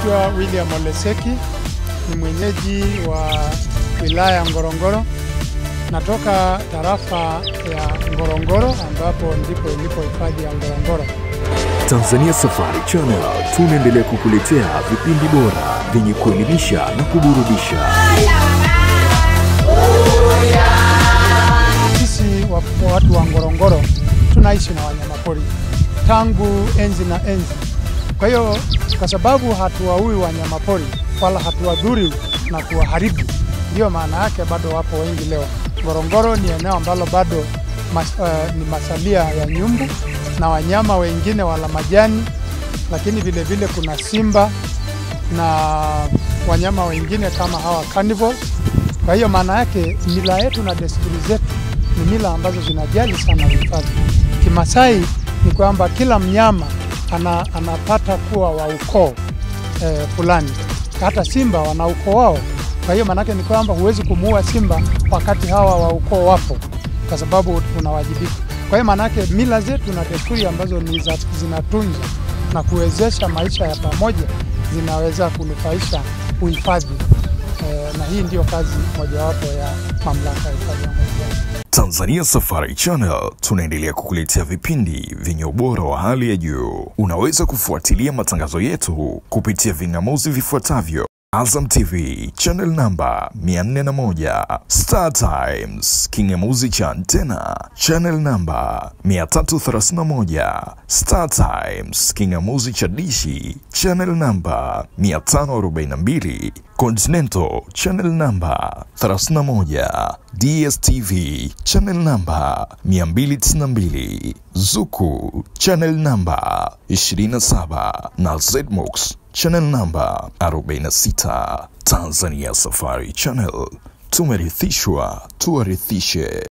Naitwa William Oleseki, ni mwenyeji wa wilaya ya Ngorongoro. Natoka tarafa ya Ngorongoro ambapo ndipo ilipo hifadhi ya Ngorongoro. Tanzania Safari Channel tunaendelea kukuletea vipindi bora vyenye kuelimisha na kuburudisha. Sisi wa- watu wa Ngorongoro tunaishi na wanyamapori tangu enzi na enzi. Kwa hiyo kwa sababu hatuwaui wanyamapori wala hatuwadhuri na kuwaharibu, ndiyo maana yake bado wapo wengi leo. Ngorongoro ni eneo ambalo bado mas, uh, ni masalia ya nyumbu na wanyama wengine wala majani, lakini vile vile kuna simba na wanyama wengine kama hawa carnivores. Kwa hiyo maana yake mila yetu na desturi zetu ni mila ambazo zinajali sana uhifadhi. Kimasai ni kwamba kila mnyama ana, anapata kuwa wa ukoo eh, fulani. Hata simba wana ukoo wao. Kwa hiyo maanake ni kwamba huwezi kumuua simba wakati hawa wa ukoo wapo, kwa sababu unawajibika. Kwa hiyo maanake mila zetu na desturi ambazo ni za, zinatunza na kuwezesha maisha ya pamoja zinaweza kunufaisha uhifadhi eh, na hii ndiyo kazi mojawapo ya mamlaka ya hifadhi ya Ngorongoro. Tanzania Safari Channel tunaendelea kukuletea vipindi vyenye ubora wa hali ya juu. Unaweza kufuatilia matangazo yetu kupitia ving'amuzi vifuatavyo: Azam TV channel namba 401, Star Times king'amuzi cha antena channel namba 331, Star Times king'amuzi cha dishi channel namba 542, Continental channel namba 31, DSTV channel namba 292, Zuku channel namba 27 na Zmox channel namba 46. Tanzania Safari Channel, tumerithishwa tuwarithishe.